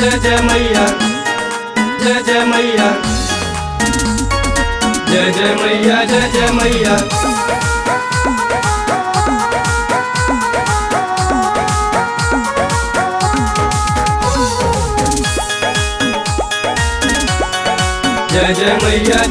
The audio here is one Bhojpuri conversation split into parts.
जय जय मैया जय जय मैया जय जय मैया जय जय मैया जय जय मैया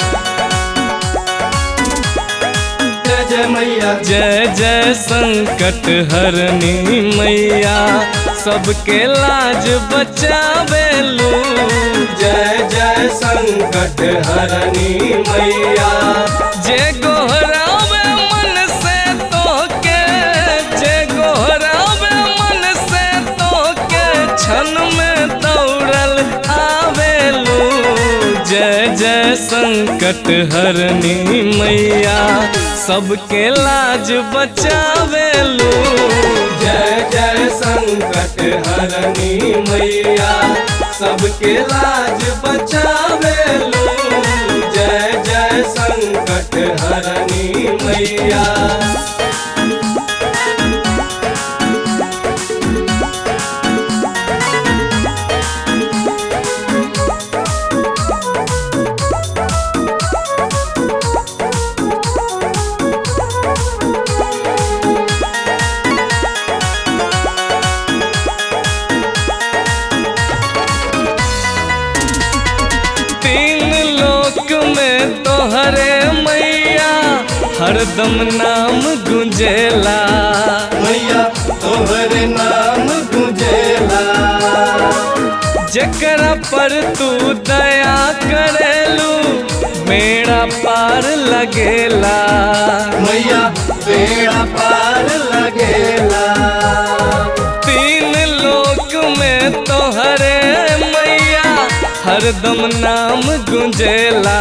जय जय मैया जय जय संकट हरनी मैया सबके लाज बचावेलू जय जय संकट हरनी मैया जे गोहरावे मन से तोके जे गोहरावे मन से तोके क्षण में दौड़ल आवेलू जय जय संकट हरनी मैया सबके लाज बचावेलू जय जय संकट हरनी मैया सबके लाज बचावे लो जय जय संकट हरनी मैया तीन लोक में तोहरे मैया हरदम नाम गुंजेला मैया तोहरे नाम गुंजेला जकरा पर तू दया करेलू मेरा पार लगेला मैया बेड़ा पार लगेला तीन लोक में तोहरे मैया हरदम नाम गुंजेला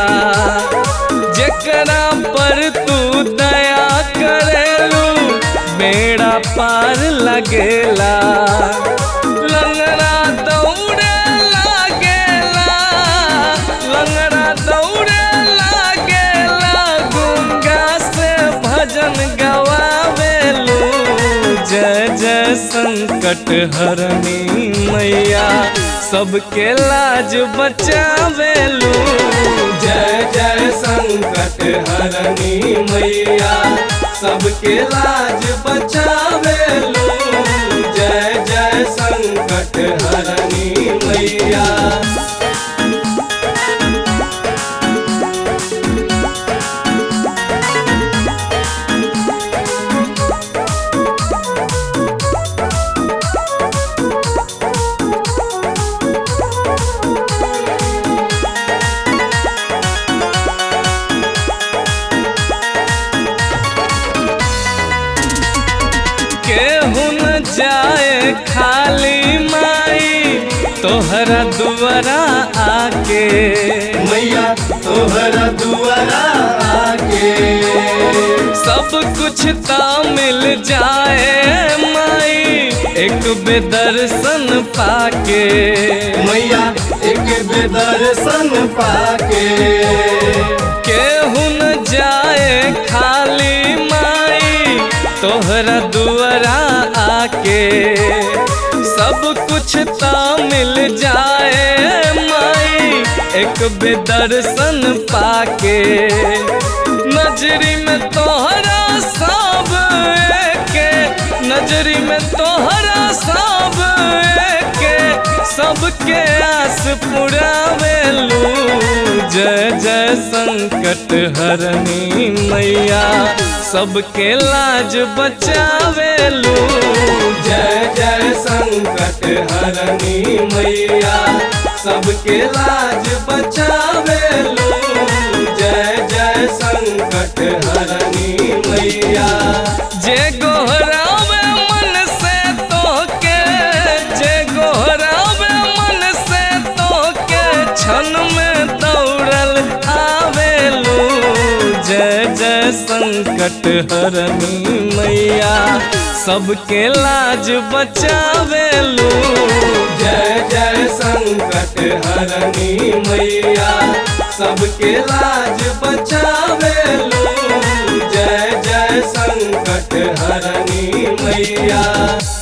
जकरा पर तू दया करेलू बेड़ा पार लगेला लंगड़ा दौड़े लागेला लंगड़ा दौड़े लागेला गुंगा से भजन गवावेलू जय जय संकट हरनी मैया सबके लाज बचावेलू जय जय संकट हरनी मैया सबके लाज बचावे लो जय जय संकट हरनी मैया केहू न जाए खाली माई तोहरा दुआरा आके मैया तोहरा दुआरा आके सब कुछ ता मिल जाए माई एक बेदर्शन पाके मैया एक बेदर्शन पाके केहू न जाए खाली माई तोहरा दुआरा आके सब कुछ ता मिल जाए माई एक बेदर्शन पाके नजरी में तोहरा सब एके नजरी में तोहरा सब एके सबके आस पुरावेलू जय जय संकट हरनी मैया सबके लाज बचावेलू जय जय संकट हरनी मैया सबके लाज बचावे लो जय जय संकट हरनी मैया जे गोहरावे मन से तोके जे गोहरावे मन से तोके क्षण में दौड़ल आवेलू जय जय संकट हरनी मैया सबके लाज बचावेलू जय जय संकट हरनी मैया सबके लाज बचावे लो जय जय संकट हरनी मैया